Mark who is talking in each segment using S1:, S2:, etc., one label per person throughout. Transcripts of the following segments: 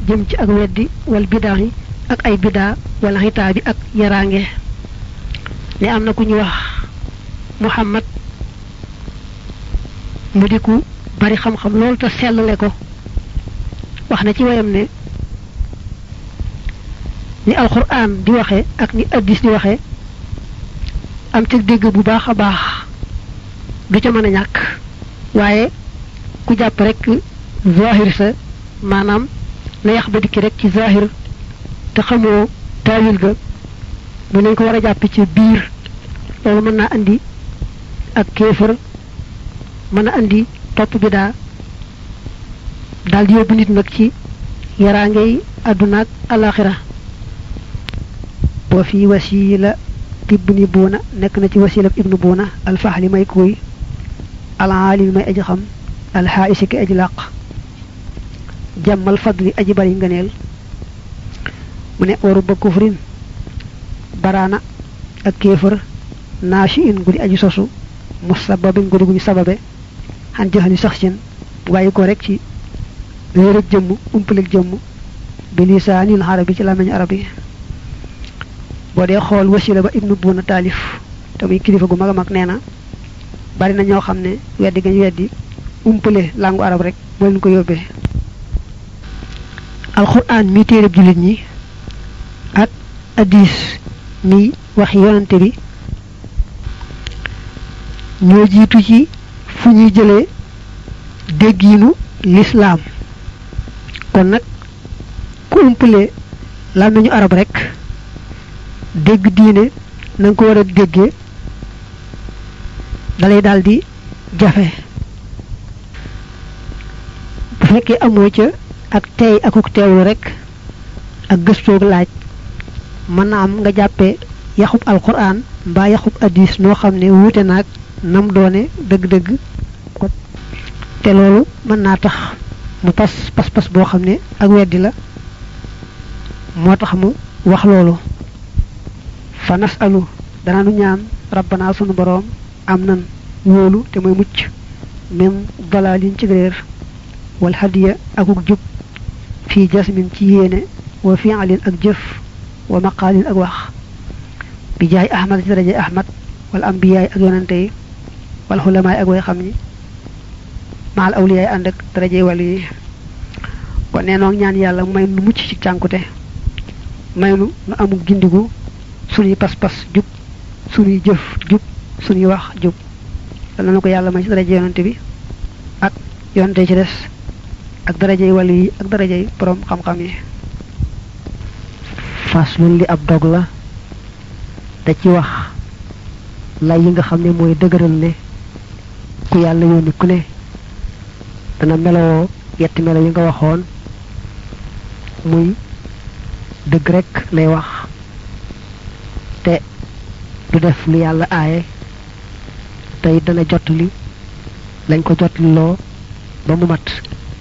S1: jëm ci ak weddi wal bidaa yi ak ay bidaa wala xitaa bi ak yaraange ne am na ku ñu wax muhammad mu di ku bari xam-xam loolu te sellale ko wax na ci wayam ne ni alquran di waxe ak ni addis di waxe am ci dégg bu baax a baax du ca mën a ñàkk waaye ku jàpp rek zahir sa maanaam na yax ba dikki rek ci zahir te xamoo taawil ga mu nañ ko war a jàpp ci biir loolu mën naa andi ak kéefër mën a andi topp bi daa daal di yóbbu nit nag ci yaraangey àdduna ak alaxira wa fi wasila ibni buuna nekk na ci wasila ibnu buuna alfaxli may kuy alaalimi may aji xam alxaaisi ki aji làq jàmmal fadli aji bari ngëneel mu ne waru ba kufrin baraana ak kéefër naashi in gudi aji sosu musababin gudi guñu sababe xan joxani sax sin bu bàyyi ko rek ci réerëg jëmm umpaleg jëmm bi lisaanil arabi ci làmmiñu arab yi boo dee xool wasila ba ibnu buuna taalif te muy kilifa gu mag a mag nee na bari na ñoo xam ne weddi gañ weddi umpale langu arab rek moo leen ko yóbbee alquran mi téereb jullit ñi ak addis mi waxi yonante bi ñoo jiitu ci fu ñuy jëlee déggiinu lislaam kon nag ku umpale làmmiñu arab rek dégg diine na nga ko war a déggee dalay daal di jafe bu fekkee amoo ca ak tey akuk teewlu rek ak gëstoog laaj mën na am nga jàppee yaxub alquran mbaa yaxub addis noo xam ne wuute naag nam doone dëgg-dëgg te loolu mën naa tax mu pas pas-pas boo xam ne ak weddi la moo tax mu wax loolu fa nasalu dana nu ñaan rabbana sunu boroom am nan wóolu te mooy mucc min dalalin ci réer wal hadiya akuk jub fii jasmin ci yéene wa fi'alin ak jëf wa maqaalin ak wax bi jaay ahmad ci daraje ahmad wal ambiyaay ak yonante yi wal xulamaay ak way xam ñi maal awliyaay ànd ak daraje wàllu yi kon nee noog ñaan yàlla may nu mucc ci cànkute may nu nu amuk gindigu suñuy pas-pas jub suñuy jëf jub suñuy wax jub dana na ko yàlla may ci daraje yonante bi ak yonante ci des ak darajey wàllu yi ak darajey borom xam-xam yi faslun li ab dog la da ci wax lay yi nga xam ne mooy dëgëral ne ku yàlla yónni ku ne dana melowoo yetti melo yi nga waxoon muy dëgg rek lay wax te du def lu yàlla aaye tey dana jotli lañ ko jotli loo ba mu mat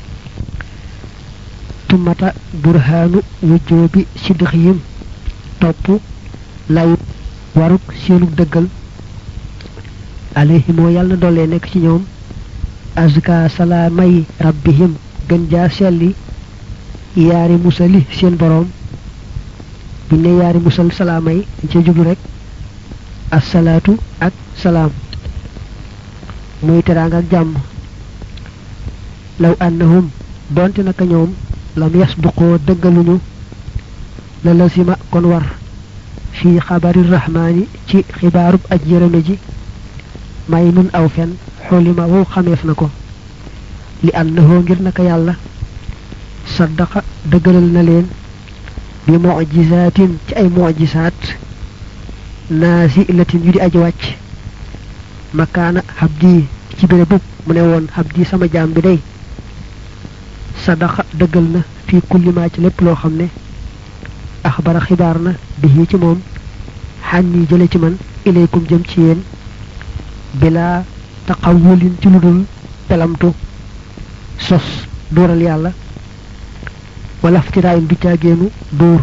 S1: tumata burhaanu wujjoobi sidxiyim topp layut waruk seenug dëggal alayhimoo yàlla na doole nekk ci ñoom azka salaamay rabbihim gën jaa selli yaari musali seen boroom bu ne yaari musal salaamay dañ cee jublu rek assalaatu ak salaam muy teraanga ak jàmm law annahum donte naka ñoom lam yasduqoo dëggaluñu la lazima kon war fii xabari rahmaani ci xibaarub aj yërëme ji may nun aw fen xulima wow xameef na ko li annahoo ngir naka yàlla saddaqa dëggalal na leen bi mujisaatin ci ay mujisaat naasilatin yu di aji wàcc makaana habdi ci béré bub mu ne woon habdi sama jaam bi day sadaqa dëggal na fii kulli maa ci lépp loo xam ne axbara xibaar na bi ci moom xànni jële ci man ilaykum jëm ci yéen bilaa taqawulin ci lu dul pelamtu sos dóoral yàlla wala ftiraayin du caagéenu dóor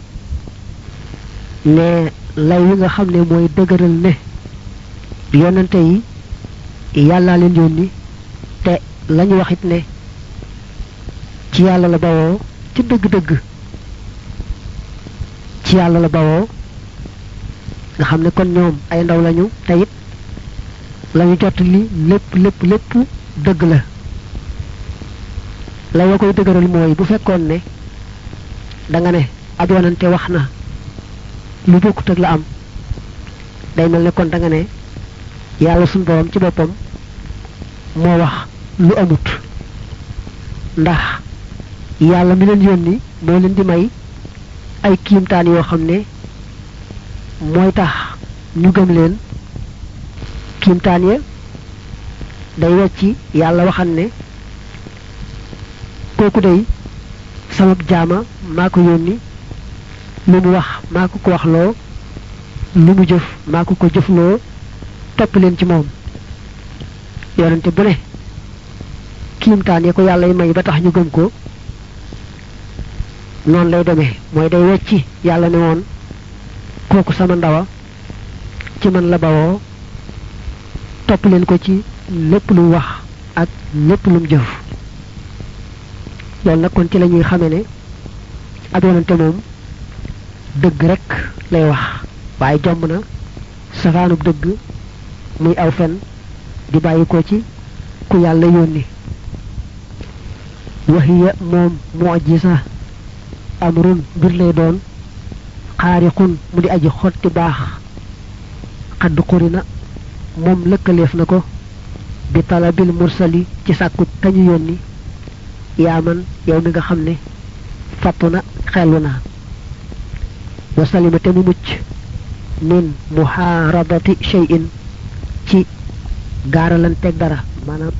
S1: ne lay wi nga xam ne mooy dëgëral ne yonante yi yàllaa leen yónni te lañu waxit ne ci yàlla la bawoo ci dëgg-dëgg ci yàlla la bawoo nga xam ne kon ñoom ay ndaw lañu te it lañu jot li lépp lépp lépp dëgg la la wa koy dëgëral mooy bu fekkoon ne da nga ne ab yonante wax na lu bokkut ak la am day mel ne kon da nga ne yàlla suñ borom ci boppam moo wax lu amut ndax yàlla mi leen yónni moo leen di may ay kiimtaan yoo xam ne mooy tax ñu gëm leen kiimtaan ya day wecci yàlla waxan ne kooku day sama jaama maa ko yónni lu mu wax maa ko ko waxloo lu mu jëf maa ko ko jëfloo topp leen ci moom yonente bu ne kiimtaan ya ko yàlla yi may ba tax ñu gëm ko noonu lay demee mooy day wecci yàlla ne woon kooku sama ndawa ci man la bawoo topp leen ko ci lépp lu mu wax ak lépp lu mu jëf loolu nag kon ci la ñuy xamee ne ab yonante moom dëgg rek lay wax waaye jomb na safaanub dëgg muy aw fen di bàyyi ko ci ku yàlla yónni waxiya moom mu'jiza amrun mbir lay doon xaariqun mu di aji xotti baax xadd xurina moom lëkkaleef na ko bi talabil mursali ci sàkku kañu yónni yaaman yow mi nga xam ne fattu na xellu na wa salima te mu mucc min muhaarabati shay'in ci gaaralanteeg dara maanaam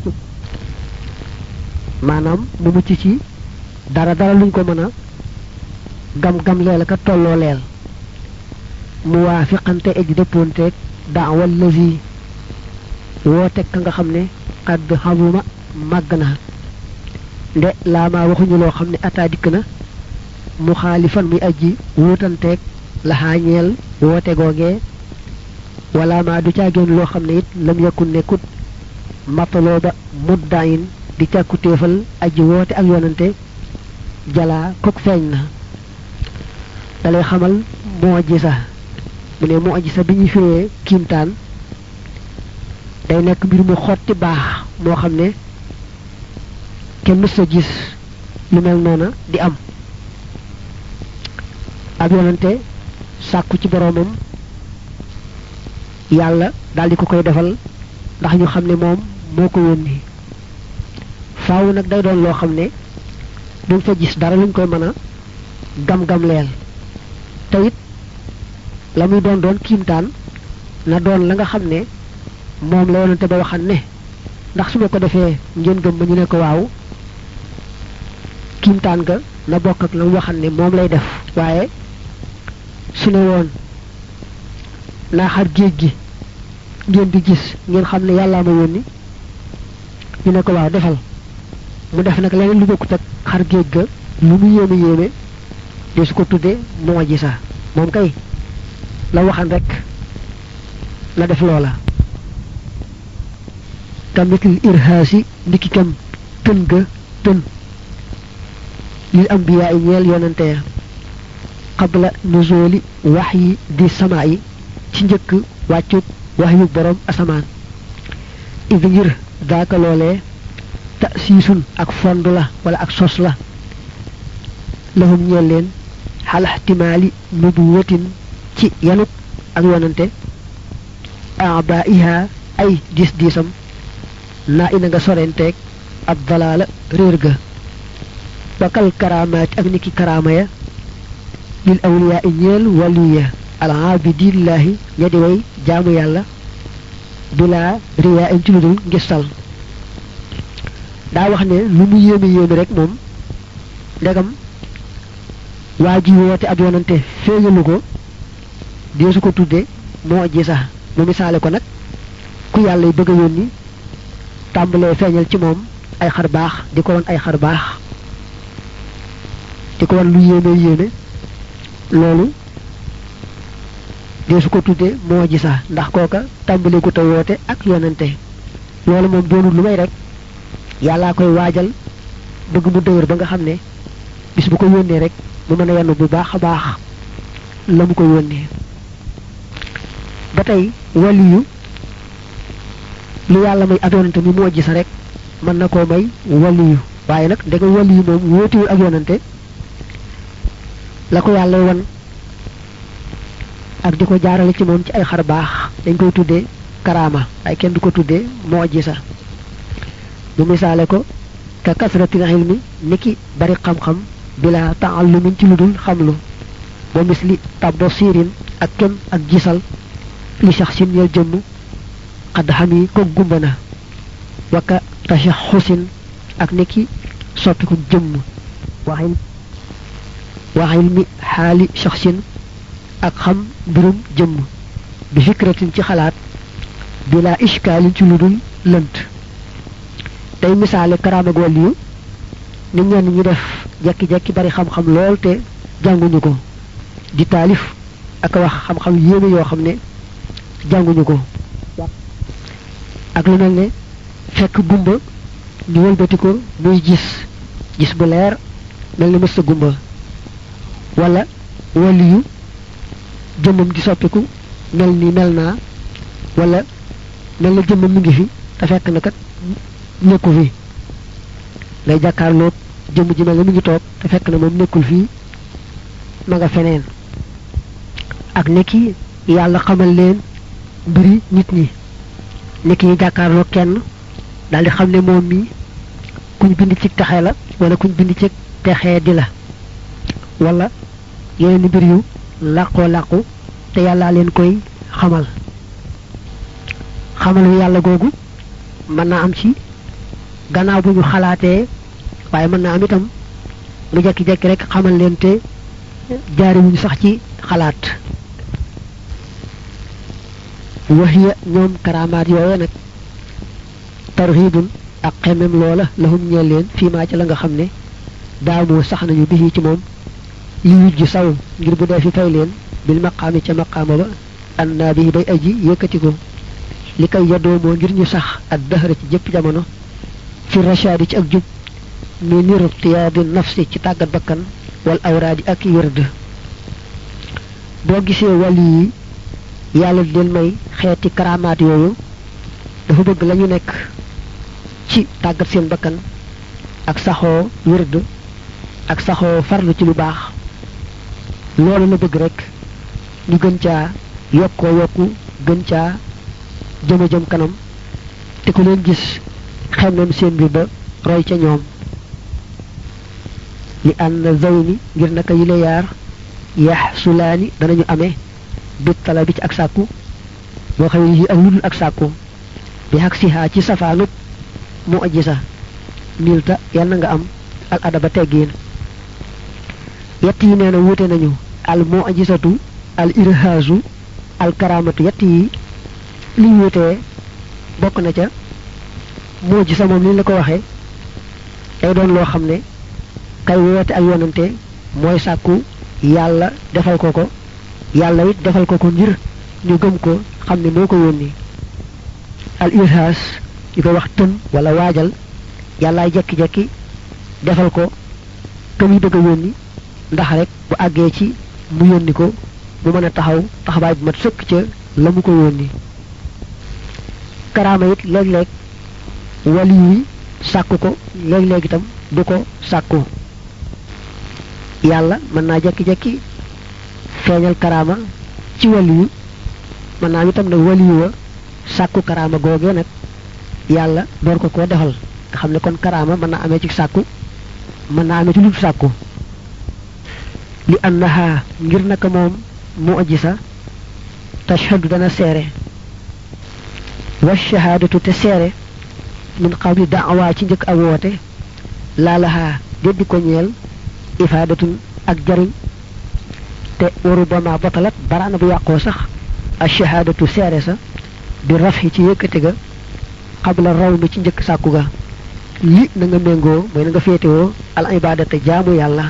S1: maanaam mu mucc ci dara dara luñ ko mën a gam-gam leel ka tolloo leel mu waafiqante eji dëppoonteeg daawal lazi wooteeg ka nga xam ne xadd xamuma màgg na nde laamaa waxuñu loo xam ne ataa dikk na mu xaalifan muy aji wuutanteeg laxaa ñeel woote googee wala maa du caagéen loo xam ne it lam yakun nekkut mataloo ba muddayin di càkku téefal aji woote ak yonante jalaa kok feeñ na dalay xamal mu'jiza mu ne mu'jiza bi ñuy firee kiimtaan day nekk mbir mu xotti baax moo xam ne kenn mës a gis lu mel noona di am ab yonante sàkku ci boroomam yàlla daldi ko koy defal ndax ñu xam ne moom moo ko yónni faaw nag day doon loo xam ne duñ fa gis dara luñ koy mën a gam-gam leel te it la muy doon doon kiimtaan na doon la nga xam ne moom la yonante ba waxan ne ndax su ma ko defee ngeen gëm ma ñu ne ko waaw kiimtaan ga na bokk ak la mu waxan ne moom lay def waaye su ne woon naa xar géej gi ngeen di gis ngeen xam ne yàllaa ma yónni ñu ne ko waaw defal mu def nag leneen lu bokkut ak xar géej ga lu mu yéeme yéeme de su ko tuddee moo ji sax moom kay la waxan rek la def loola kamitil irhaasi ndiki kam tën ga tën lil ambiyaa yi ñeel yonante ya qabla nuzuli wax yi di sama yi ci njëkk wàccut wax yu borom asamaan idi ngir daaka loolee ta siisun ak fond la wala ak sos la lahum ñeel leen xalaxtimaali nubuwatin ci yanuk ak yonante abaiha ay diis diisam naa ina nga sorenteeg ab dalaala réer ga bakal karaamaati ak niki karaama ya lil awliyaa i ñeel waliya al abidillaahi ña di way jaamu yàlla bilaa riyaa in ci lu dul ngistal daa wax ne lu mu yéeme yéeme rek moom ndegam waa ji woote ab yonante feeñalu ko deesu ko tudde moo ji sax mu misaale ko nag ku yàlla yi bëgg a yónni tàmbalee feeñal ci moom ay xar baax di ko won ay xar baax di ko won lu yéeme yéeme loolu deesu ko tudde moo ji sax ndax kooka tàmbalee ko te woote ak yonante loolu moom doonul lu may rek yàllaa koy waajal bëgg mu dëgër ba nga xam ne bis bu ko yónnee rek mu mën a yenn bu baax a baax la mu ko yónnee ba tey waliyu lu yàlla may ab yonante mi moo gis rek mën na koo may waliyu waaye nag ndegam waliyu moom wóotiwul ak yonante la ko yàlla wan ak di ko jaarale ci moom ci ay xar baax dañ koy tuddee karaama waaye kenn du ko tuddee moo gisa bu misaale ko ka kasratil ilmi niki bari xam-xam bila taallumin ci lu dul xamlu ba misli tabbo siirin ak kem ak gisal li sax sin yel jëmm xadd xam yi ko gumba na waka tasha xusin ak niki soppiku jëmm waxil waxil mi xaali shaxsin ak xam mbirum jëmm bi fikratin ci xalaat bila ishkaalin ci lu dul lënt day misaale karaama ak wàlliyu nit ñenn ñi def jekki-jekki bari xam-xam lool te jànguñu ko di taalif ak wax xam-xam yéeme yoo xam ne jànguñu ko ak lu mel ne fekk gumba ñu wëlbati ko muy gis gis bu leer mel ni mës sa gumba wala wàlliyu jëmmam di soppiku mel ni mel naa wala mel na jëmmam mi ngi fi te fekk na kat nekku fi ngay jàkkaarloog jëmm ji mel na mi ngi toog te fekk na moom nekkul fii ma nga feneen ak nekki yàlla xamal leen mbiri nit ñi nekki yi jàkkaarloog kenn daal di xam ne moom mi kuñ bind ci texe la wala kuñ bind ci texee di la wala yeneen mbir yu làqoo làqu te yàllaa leen koy xamal xamal wi yàlla googu mën naa am ci gannaaw bu ñu xalaatee waaye mën naa am itam mu jekki-jekki rek xamal leen te jaariwuñu sax ci xalaat waxiya ñoom karamaat yooye nag tarhibun ak xemem loola lahum ñeel leen fii maa ci la nga xam ne daamoo sax nañu bisi ci moom li wujj saw ngir bu dee fi fay leen bil maqaami ca maqaama ba an naa bii bay aji yëkkati ko li koy yadoomoo ngir ñu sax ak dëxëra ci jëpp jamono fi rashaadi ci ak jub mi niru tiyaadi nafsi ci tàggat bakkan wal awraadi ak wërd boo gisee wàlli yi yàlla di leen may xeeti karamaat yooyu dafa bëgg lañu nekk ci tàggat seen bakkan ak saxoo wërd ak saxoo farlu ci lu baax loolu la bëgg rek ñu gën caa yokkoo yokku gën caa jëma jëm kanam te ku leen gis xemmem seen bi ba roy ca ñoom li ànd zawni ngir naka yile yaar yax sulaani danañu amee bit tala bi ci ak sàkku boo xam ne yi ak ludul ak sàkku bi xak sihaa ci safaanub mu aji sa milta yàlla nga am al adaba teggiin yett yi nee na wuute nañu al mu ajisatu al irhaasu al karamatu yett yi li ñu wutee bokk na ca moo ji sa moom li la ko waxee day doon loo xam ne kay woote ak yonante mooy sàkku yàlla defal ko ko yàlla it defal ko ko ngir ñu gëm ko xam ne moo ko yónni al irhaas ñu koy wax tën wala waajal yàllaay jekki-jekki defal ko ka muy bëgg a yónni ndax rek bu àggee ci mu yónni ko mu mën a taxaw taxawaay bu mat sëkk ca la mu ko yónni karaama it léeg-léeg wali wi sàkku ko léeg-léeg itam du ko sàkku yàlla mën naa jekki-jekki feeñal karaama ci wali wi mën naa itam nag wali wa sàkku karaama googee nag yàlla door ko koo defal nga xam ne kon karaama mën naa amee ci sàkku mën naa amee ci lu sàkku li annaha ngir naka moom mu aji sa tashhadu dana seere wa shahaadatu te seere min qabli da'wa ci njëkk ak woote laalaha déddi ko ñeel ifaadatun ak jariñ te waru bama botalat baraana bu yàqoo sax a shahaadatu seere sa bi rafhi ci yëkkati ga qabla raw mi ci njëkk sàkku ga li na nga méngoo mooy na nga féetewoo al ibadata jaamu yàlla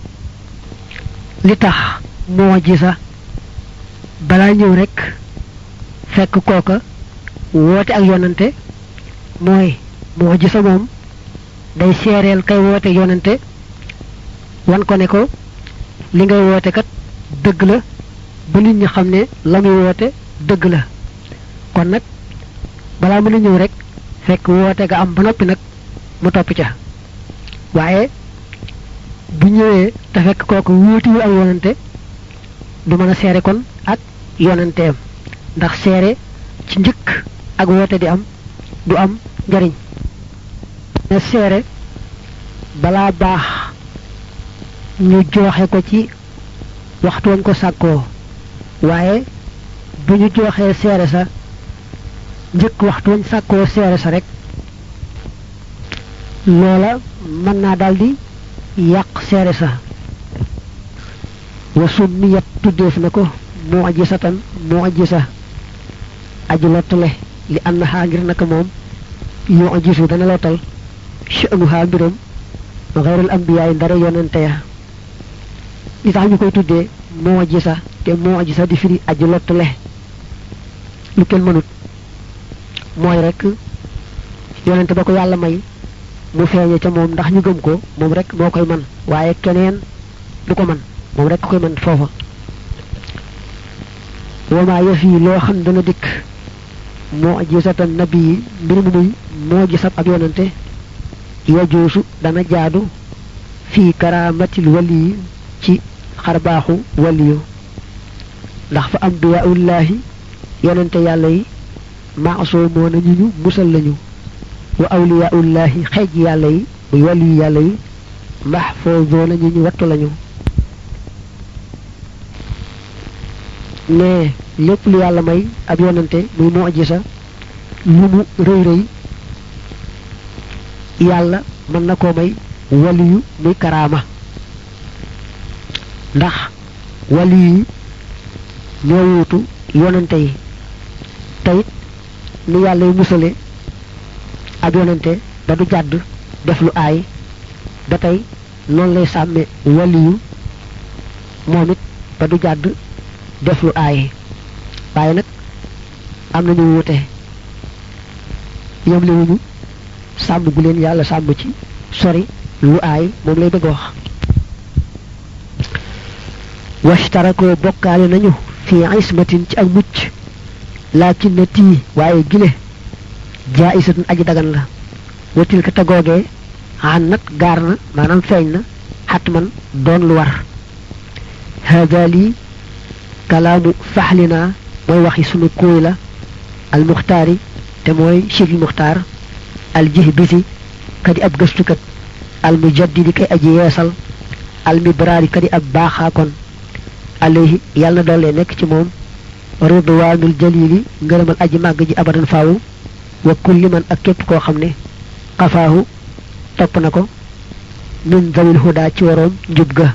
S1: li tax moo ji sa balaa ñëw rek fekk kooka woote ak yonante mooy moo ji sa moom day seereel kay woote yonante wan ko ne ko li ngay woote kat dëgg la ba nit ñi xam ne la muy woote dëgg la kon nag balaa mën a ñëw rek fekk woote nga am ba noppi nag mu topp ca waaye bu ñëwee te fekk kooku wuutiwu ak yonante du mën a seere kon ak yonanteem ndax seere ci njëkk ak woote di am du am njariñ ne seere balaa baax ñu jooxe ko ci waxtu wañ ko sàkkoo waaye bu ñu jooxee seere sa njëkk waxtu wañ sàkkoo seere sa rek loola mën naa daldi yàq seere sa wa summiyat tuddeef na ko mu'jisatan mu'jisa aju lottale li annaha ngir naka moom yu'jisu dana lottal sha'nuha mbiram xayrul anbiyaay ndara yonente ya li tax ñu koy tuddee mu'jisa te mu'jisa di firi aju lottale lu kenn mënut mooy rek yonente ba ko yàlla may mu feeñe ca moom ndax ñu gëm ko moom rek moo koy man waaye keneen du ko man moom rek koy man foofa wama yëf yi loo xam dana dikk moo gisatan nabi yi mbir mu muy moo gisab ab yonante yajuusu dana jaadu fii karamatil wali yi ci xarbaaxu waliyu ndax fa ambiyaullahi yonante yàlla yi maasoomoo na ñu ñu musal lañu wa awliyaullahi xeej yàlla yi muy waliyu yàlla yi mahfoozoo na ñu ñu wattu lañu ne lépp lu yàlla may ab yonante muy mu'jiza lu mu rëy rëy yàlla mën na koo may waliyu muy karaama ndax waliyu yi ñoo wuutu yonante yi teyit ni yàlla yu musale ab yonante ba du jàdd def lu aay ba tey noonu lay sàmme waliyu moom it ba du jàdd def lu aay waaye nag am nañu wuute yom liwuñu sàmm gu leen yàlla sàmm ci sori lu aay moom lay bëgg wax washtarakoo bokkaale nañu fi ismatin ci ak mucc laakin na tii waaye gile jaa isatun aji dagan la watil ka tagoogee xan nag gaar na maanaam feeñ na xat man doon lu war hada lii kalaamu faxlinaa mooy waxi sunu kóoy la al muxtaari te mooy chifil muxtaar al jih bisi kadi ab gëstukat al mujaddidi kay aji yeesal al mibraari kadi ab baaxaakon alayhi yàlla na doole nekk ci moom ridwaanul jalili ngërëmal aji màgg ji abadan faawu wa kulli man ak képp koo xam ne xafaahu topp na ko min zawil huda ci waroom njub ga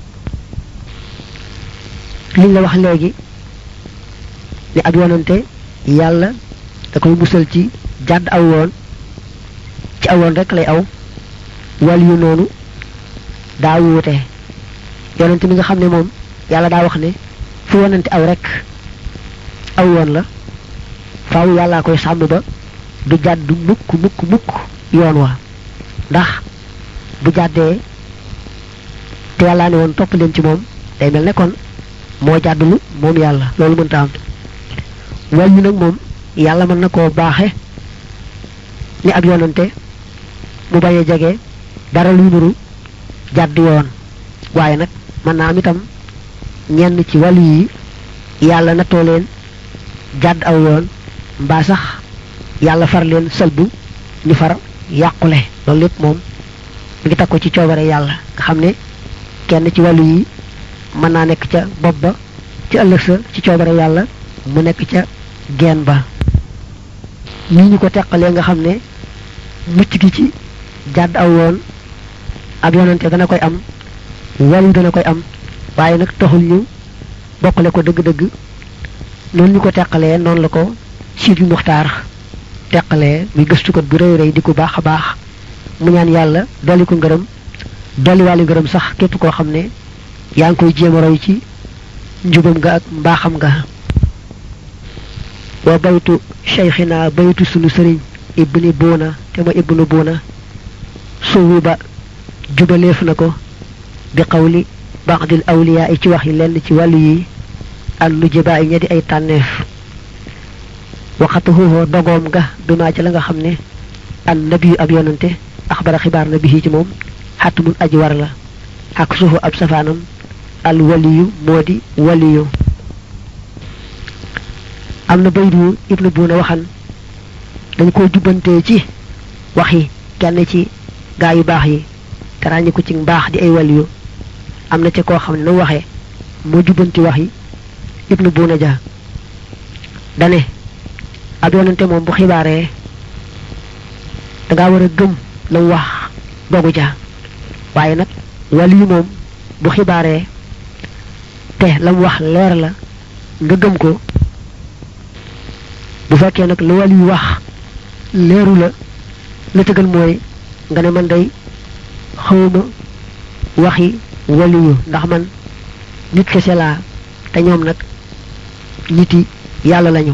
S1: liñ la wax léegi ni ab yonante yàlla da koy musal ci jàdd aw yoon ci aw yoon rek lay aw wal yu noonu daa wuute yonante mi nga xam ne moom yàlla daa wax ne fu yonante aw rek aw yoon la faaw yàllaa koy sàmm ba du jàdd mukk mukk mukk yoon wa ndax bu jàddee te yàllaa ne woon topp leen ci moom day mel ne kon moo jàddulu moom yàlla loolu mënta am wal yu nag moom yàlla mën na koo baaxe ni ab yonante mu bañ a jege dara luy nuru jàdd yoon waaye nag mën naa am itam ñenn ci wàllu yi yàlla nattoo leen jàdd aw yoon mbaa sax yàlla far leen sëlbu ñu far yàqule loolu lépp moom mi ngi teg ko ci coobare yàlla nga xam ne kenn ci wàllu yi mën naa nekk ca bopp ba ci ëllëg sa ci coobare yàlla mu nekk ca geen ba ni ñu ko teqalee nga xam ne mucc gi ci jàdd aw yoon ab yonante dana koy am wàllu dana koy am waaye nag taxul ñu bokkale ko dëgg-dëgg noonu ñu ko teqalee noonu la ko siit yu muxtaar teqalee muy gëstukat bu rëy rëy di ko baax a baax mu ñaan yàlla dolli ko ngërëm dolli wàllu ngërëm sax képp koo xam ne yaa ngi koy jéem a roy ci njubam nga ak mbaaxam nga wa baytu cheikhina baytu sunu sëriñ ibni buuna te ma ibnu buuna suwi ba jubaleef na ko
S2: bi qawli ba'dil awliyaa yi ci wax yi lenn ci wàllu yi al nujabaa yi ña di ay tànneef waxatuhu dogoom ga bimaa ci la nga xam ne an nabiyu ab yonante axbara xibaar na bi ci moom xatmun aji war la ak suufu ab safaanam al waliyu moo di waliyu am na baydu ibnu buuna waxan dañ ko jubbantee ci wax yi kenn ci gaa yu baax yi te ràññi ko ci mbaax di ay waliyu am na ci koo xam ne na waxee moo jubbanti wax yi ibnu buuna ja dane ab yonante moom bu xibaaree dangaa war a gëm la mu wax dogu ja waaye nag waliyu moom bu xibaaree te la mu wax leer la nga gëm ko bu fekkee nag lu waliyu wax leeru la la tëgal mooy nga ne man day xawma waxi waliyu ndax man nit kese laa te ñoom nag niti yàlla lañu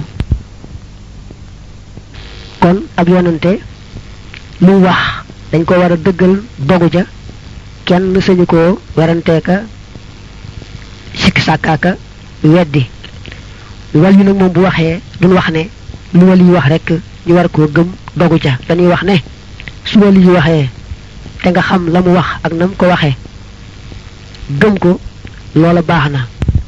S2: kon ab yonante lu wax dañ ko war a dëggal dogu ja kenn sañu koo weranteeka sikk sàkkaaka weddi wal yu nag moom bu waxee duñ wax ne lu wal yu wax rek ñu war koo gëm dogu ja dañuy wax ne su wal yu waxee te nga xam la mu wax ak nam ko waxee gëm ko loola baax na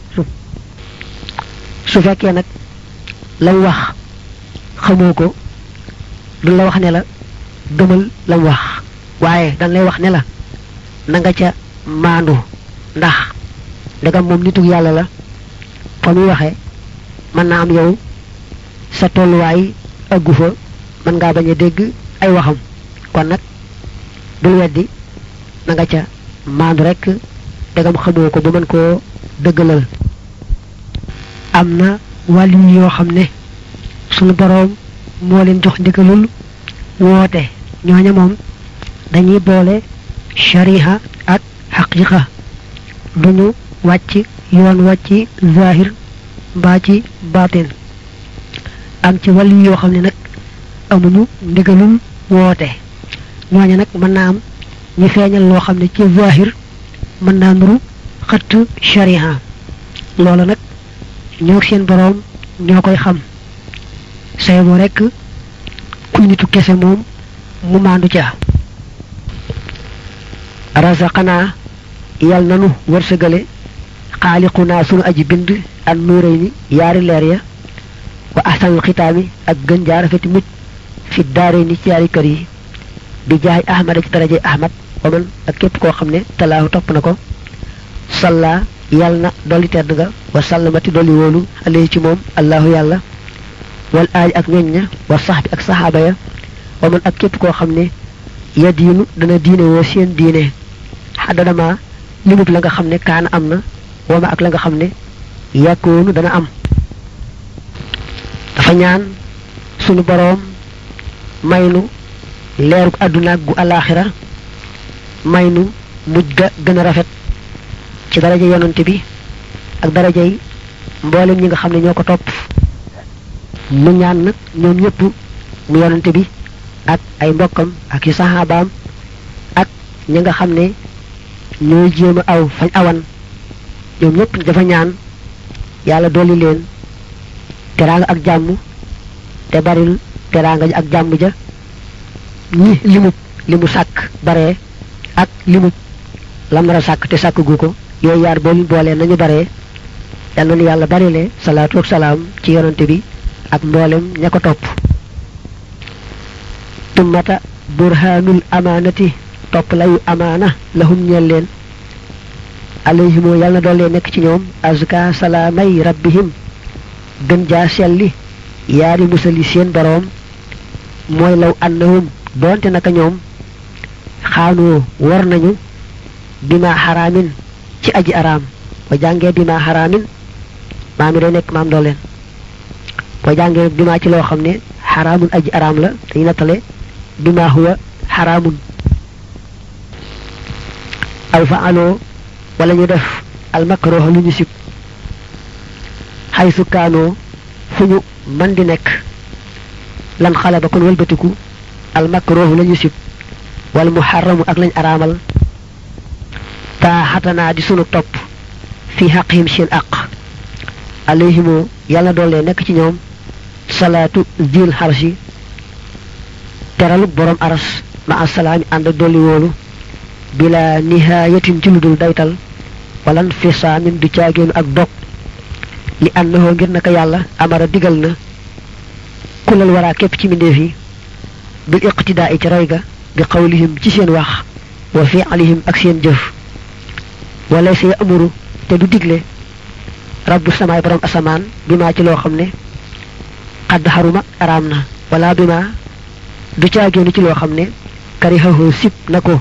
S2: su fekkee nag la mu wax xamoo ko du la wax ne la gëmal la mu wax waaye dañ lay wax ne la na nga ca maandu ndax ndegam moom nitu yàlla la fa muy waxee mën naa am yow sa tolluwaay ëggu fa mën ngaa bañ a dégg ay waxam kon nag bul weddi na nga ca maandu rek ndegam xamoo ko ba mën koo dëggalal am na wàllu yoo xam ne sunu boroom moo leen jox ndigalul woote ñooña moom dañuy boole shariha ak xaqiqa duñu wàcc yoon wàcc zahir mbaa ci baatin am ci wàllu yoo xam ne nag amuñu ndigalul woote ñooña nag mën naa am ñu feeñal loo xam ne ci zahir mën naa nuru xëtt shariha loolu nag ñoo seen boroom ñoo koy xam say boo rekk kuy nitu kese moom mu maandu ca razaqanaa yal nanu wërsëgale xaaliqunaa sunu aji bind ak nuuray ni yaari leer ya wa ahsanul xitaami ak gën jaar rafeti mucc fi daare ni ci yaari kër yi bi jaay ahmada ci daraje ahmad wa man ak képp koo xam ne talaahu topp na ko salla yàlla na dolli tedd nga wa sallamati dolli wóolu alayhi ci moom allahu yàlla wal aali ak ñoñ ña wa sax bi ak saxaaba ya wa man ak képp koo xam ne ya diinu dana diine woo seen diine xaddadama limub la nga xam ne kaana am na wama ak la nga xam ne yàkkoonu dana am dafa ñaan sunu boroom maynu leerug àdduna gu alaaxira maynu mujj ga gën a rafet ci daraja yonante bi ak darajay mboolem ñi nga xam ne ñoo ko topp mu ñaan nag ñoom ñëpp mu yonante bi ak ay mbokkam ak yu saxaabaam ak ñi nga xam ne ñooy jéem a aw fañ awan ñoom ñëpp dafa ñaan yàlla dolli leen teraanga ak jàmm te baril teraanga ak jàmm ja ñi limub li mu sàkk bare ak limub lam nar a sàkk te sàkk gu ko yooyu yaar boolu boolee nañu bare yal na nu yàlla barile salaatu ak salaam ci yonante bi ak mboolem ña ko topp tummata burhanul amaanati topp layu amaana lahum ñeel leen alayhimoo yàlla na doole nekk ci ñoom azka salaamay rabbihim gën jaa selli yaari musali seen boroom mooy law annahum doonte naka ñoom xaanoo war nañu bima xaraamin ci aji araam boo jàngee bima xaraamin maa mi day nekk maam doo leen boo jàngee bima ci loo xam ne xaraamun aji araam la dañu nattale bima huwa xaraamun aw fa aloo wala ñu def almakroha lu ñu sib xay sukkaanoo fu ñu man di nekk lan xale ba kon wëlbatiku almakrohu la ñu sib wala mu xaramu ak lañ araamal taa taaxatanaa di sunu topp fi xaqihim seen aq alayhimoo yàlla doole nekk ci ñoom salaatu zil xarsi teralu borom aras ma asalaami ànd ak dolli woolu bila nihaayatin ci lu dul daytal walan fisaamin du caagéenu ak dog li annahoo ngir naka yàlla amara digal na kulal waraa képp ci mbindeef yi bil iqtidaa i ci roy ga bi qawlihim ci seen wax wa fi'lihim ak seen jëf wala sa amuru te du digle rabbu samaay borom asamaan bi maa ci loo xam ne xadd xaruma araam na wala bi maa du caagéenu ci loo xam ne karihahoo sib na ko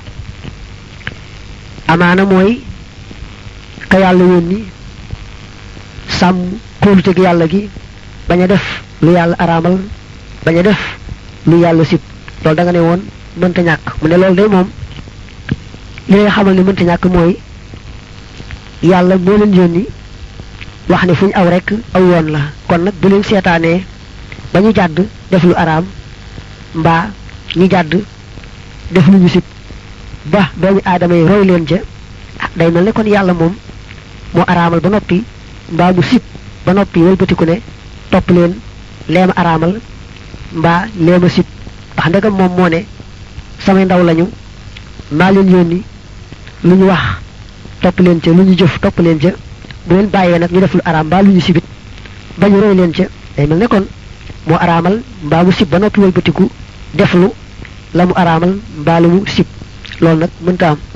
S2: amaana mooy ka yàlla yónni sàmm kóoluteg yàlla gi bañ a def lu yàlla araamal bañ a def lu yàlla sib loolu da nga ne woon mënta ñàkk mu ne loolu day moom li ngay xamal ne mënta ñàkk mooy yàlla moo leen yónni wax ne fu ñu aw rek aw yoon la kon nag bu leen seetaanee ba ñu jàdd def lu araam mbaa ñu jàdd def lu ñu sib ba doomu aadama yi roy leen ca day mel ne kon yàlla moom moo araamal ba noppi mbaa mu sib ba noppi wëlbatiku ne topp leen leema araamal mbaa leema sib ndax ndegam moom moo ne samay ndaw lañu maa leen yónni lu ñu wax topp leen ca lu ñu jëf topp leen ca bu leen bàyyee nag ñu def lu araam mbaa lu ñu sibit ba ñu roy leen ca day mel ne kon moo araamal mbaa mu sib ba noppi wëlbatiku def lu la mu araamal mbaa lu mu sib loolu nag mënta am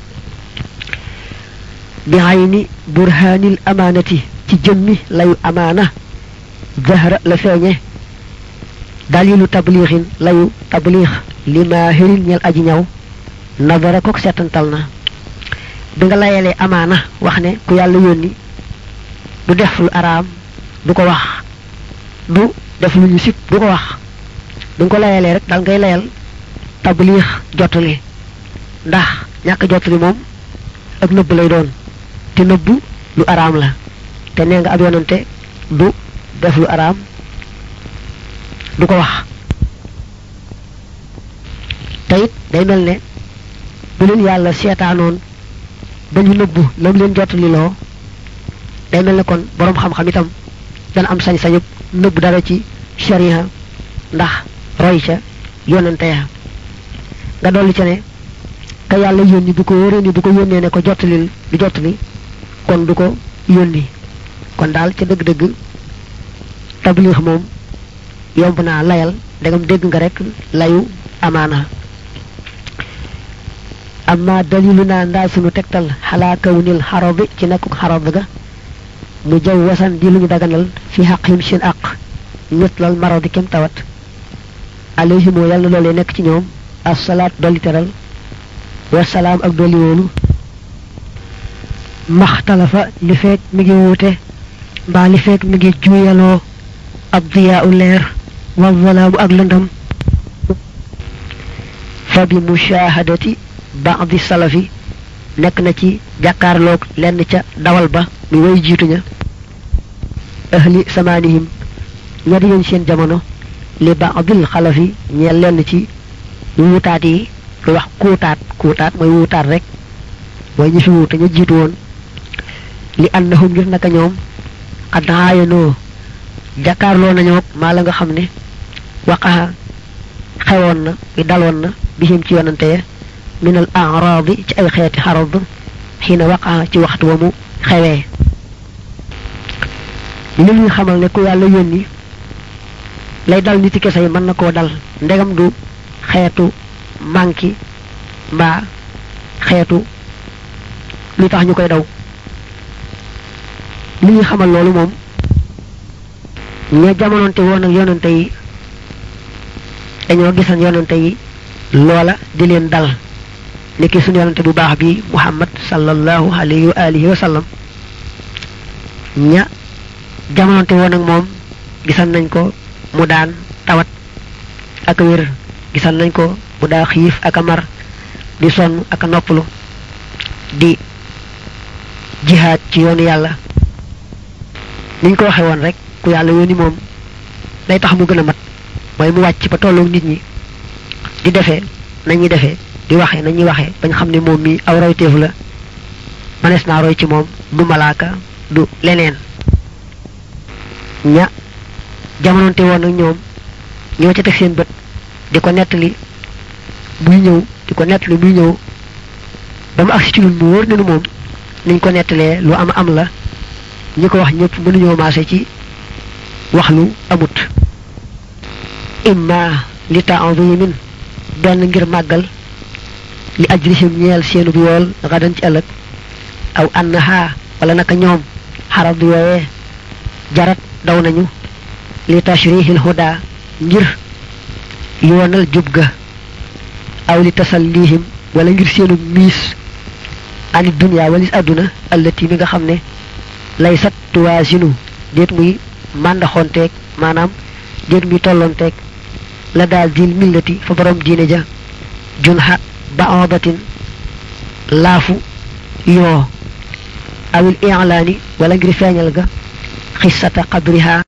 S2: bi ayni burhanil amaanati ci jëmmi layu amaana zahra la feeñe dalilu tabliixin layu tabliix li maahirin ñel aji ñaw nadara kook seetantal na bi nga layalee amaana wax ne ku yàlla yónni du def lu araam du ko wax du def lu ñu sib du ko wax bi nga ko layalee rek dal ngay layal tabliix jottali ndax ñàkk jottali moom ak nëbb lay doon te nëbb lu araam la te nee nga ab yonante du def lu araam du ko wax te it day mel ne bu leen yàlla seetaanoon ba ñu nëbbu lam leen jottali loo day mel ne kon boroom xam-xam itam dana am sañ-sañub nëbb dara ci sharia ndax roy ca yonante ya nga dolli ca ne ka yàlla yónni bu ko wóoree ni bu ko yónnee ne ko jottalil du jottali kon du ko yónni kon daal ca dëgg-dëgg tabliix moom yomb naa layal ndegam dégg nga rek layu amaana amma dalilu naa ndaa sunu tegtal xalaa kawnil xarab ci nekkuk xarab ga mu jaw wasan di lu ñu daganal fi xaqhim seen aq mitlal maradi kem tawat alayhimoo yàlla loolee nekk ci ñoom assalaat dolli teral wasalaam ak dolli wóolu maxtalafa li feek mi ngi wuute mbaa li feek mi ngi juuyaloo ab diyaa u leer wa zalaamu ak lëndam fa bi mushahadati baadi salafi nekk na ci jàkkaarloog lenn ca dawal ba mi way jiitu ña ahli samaanihim ña di yoon seen jamono li baadil xalafi ñeel lenn ci wuutaat yi lu wax kuutaat kuutaat mooy wuutaat rek mooy ñi fi wuute ña jiitu woon li annahum ngir naka ñoom xad aayanoo jàkkaarloo nañoo maa la nga xam ne waqaxa xewoon na i daloon na bihim ci yonante ya min al araadi ci ay xeeti xarad xiina waqaxa ci waxtu wa mu xewee li ñuy xamal ne ku yàlla yónni lay dal niti kese yi mën na koo dal ndegam du xeetu manki mbaa xeetu lu tax ñu koy daw li ñuy xamal loolu moom ña jamononte woon ak yonante yi dañoo gisan yonante yi loola di leen dal niki suñu yonante bu baax bi muhammad sallallahu alayhi wa alihi wa sallam ña jamononte woon ak moom gisan nañ ko mu daan tawat ak wér gisan nañ ko mu daa xiif ak a mar di sonn ak a noppalu di jihaad ci yoonu yàlla niñ ko waxe woon rek ku yàlla yónni moom day tax mu gën a mat mooy mu wàcc ba tolloog nit ñi di defee nañuy defee di waxee nañuy waxee bañ xam ne moom mi aw rawteef la manees naa roy ci moom du malaaka du leneen ña jamononte woon ak ñoom ñoo ca teg seen bët di ko nettali buy ñëw di ko nettali buy ñëw ba mu agsi ci lu mu wóor ne nu moom niñ ko nettalee lu am am la ñi ko wax ñëpp mënuñoo maase ci wax lu amut imma li ta'zimin benn ngir màggal li ajrihim ñeel seenu bi yool gadan ci ëllëg aw annaha wala naka ñoom xarab yooyee jarat daw nañu li tashrihil huda ngir yoonal jub ga aw li tasallihim wala ngir seenu miis ani dunya walis aduna allati mi nga xam ne lay sat tuwaasinu déet muy màndaxonteeg maanaam déet muy tollonteeg la daal diil millati fa borom diine ja junha baodatin laafu yoo awil i'laani wala ngir feeñal ga xissata qabriha